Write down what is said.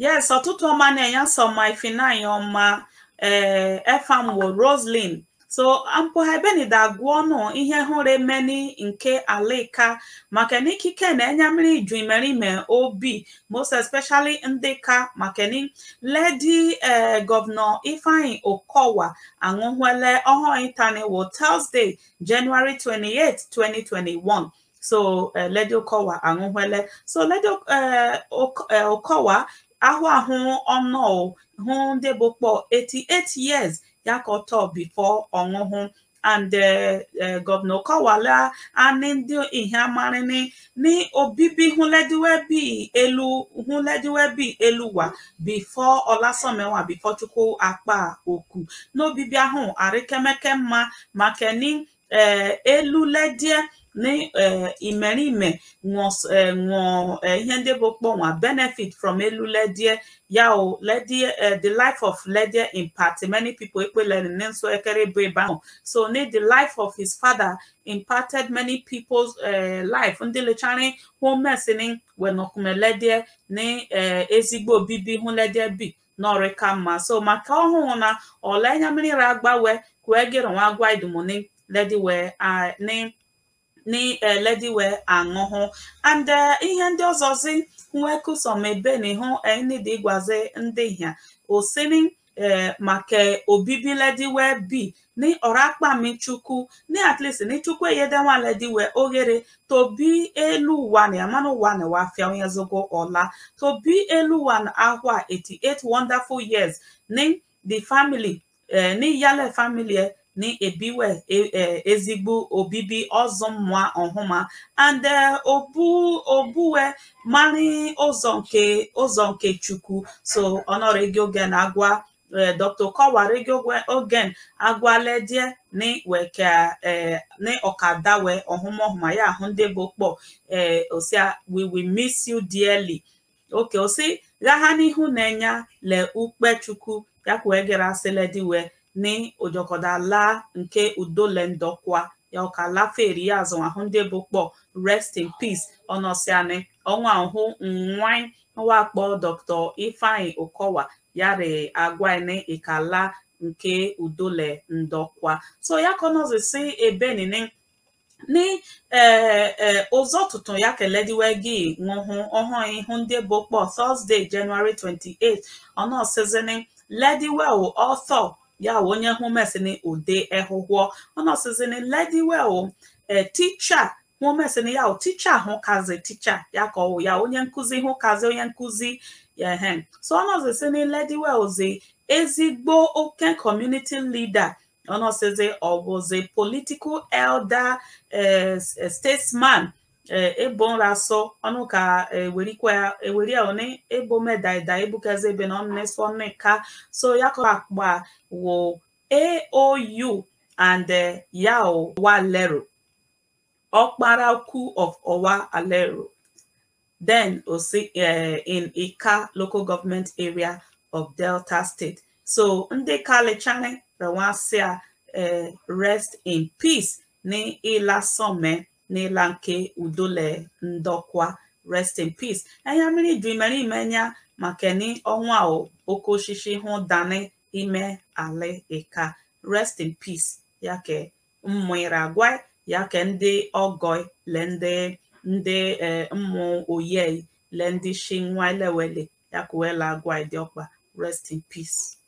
yes ọtụtụ ọma na-enye sọma ifinanya ọma ee efamwo roslyn so ampụha ebenida agụọ nụ ihe hụrụ emeni nke alika maka na ikike na-enye mmiri ju imerime obi most especially ndị ka maka ni ledi ee gọvanọ ifeanyi okowa aṅụhụele ọhụrụ itaniwo thursday january 28 2021 so uh, ledi okowa aṅụhụele so ledi uh, okowa ahụ ahụ ọnụ hụ ndị bụ kpọ 88 years ya ka ọtọ bifo ọṅụhụ and gọvanọ kọwala ani ndị ihe amarini ní obibi hụlediwebi elu hụlediwebi eluwa bifo ọlasọmewa bifo chukwu akpa oku n'obibi ahụ arịkemeke mma maka ni elu ledie ní imerime ṅụọ ihe ndị bụ kpọnwa benefit from elu ledie ya o ledie the life of ledie impact many people ekpelere ní nso ekere bụ ebe ahụ so ní the life of his father impacted many people's uh, life ndị lechara hụ mesini wenokume ledie ní ezigbo obibi hụ ledie bi n'ọrịka mma so maka ọhụụ na ọlenya mmiri agbawe kwee gịrị nwa agwa idumoni lediwe ní ní lediwe aṅụhụ and ihe ndị ọzọzi nwekusọm ebe na ịhụ enidi gwazi ndị hia osini maka obibi lediwe bi ní ọrakpami chukwu ní at least ní chukwu eyedenwa lediwe oghere tobi elu ụwa na amanụ ụwa na wafia onye zogo ọla tobi elu ụwa na ahwa 88 wonderful years ní the family ní yale family ní ebiwe ezigbo obibi ọzọ mmụọ ọhụma and obu obuwe mari ụzọ nke ụzọ nke chukwu so ọnọrọ oge na-agwa dr kọwara oge agwaledie ní weke ní ọkadawe ọhụma ọhụma ya ahụ ndị bụ kpọ osia we will miss you dearly oke osi gagha n'ihu na-enya le ukpe chukwu ya kwee gere asịlediwe ní ojọkọdala nke udolendọkwa ya ọka laferi ya azụ ahụ ndị bụ kpọ rest in peace ọnọsiani ọnwa ahụ nwanyị nwakpọ dr ifeanyi okowa yari agwani ikala nke udole ndọkwa so ya kọnọzi si ebe nini ní ụzọ tụtụ ya kelediwe gị ṅụhụ ọhụụ ihu ndị bụ kpọ thursday january 28 ọnọsizini lediwel author ya onye hụ mesini ude ehụhụọ ọnọsizini lediwel ticha hụ mesini ya ticha hụ kazi ticha ya ka ọwụ ya onye nkụzi hụ kazi onye nkụzi ehe so ọnọsizini lediwel zi ezigbo oke community leader ọnọsizi ọbụzi political elder statesman ebonraso ọnụ ka eweri oni ebo medaida ebukeze ebe na ọnụnesọneka so ya kọ akpa wo aou and yao walero ọkparaku of ọwa alero then osi in ika local government area of delta state so ndị kalichani rewasia rest in peace ní ịlasọme n'ịla nke udole ndọkwa rest in peace enya mmiri ju imere imenya maka ni ọnwa oke osisi hụ dani ime ala ịka rest in peace ya ke mmụrụ agwa ya ke ndị ọgọ le ndị ndị mmụ oye le ndị shi nwa elewele ya ka wela agwa dị ọkpa rest in peace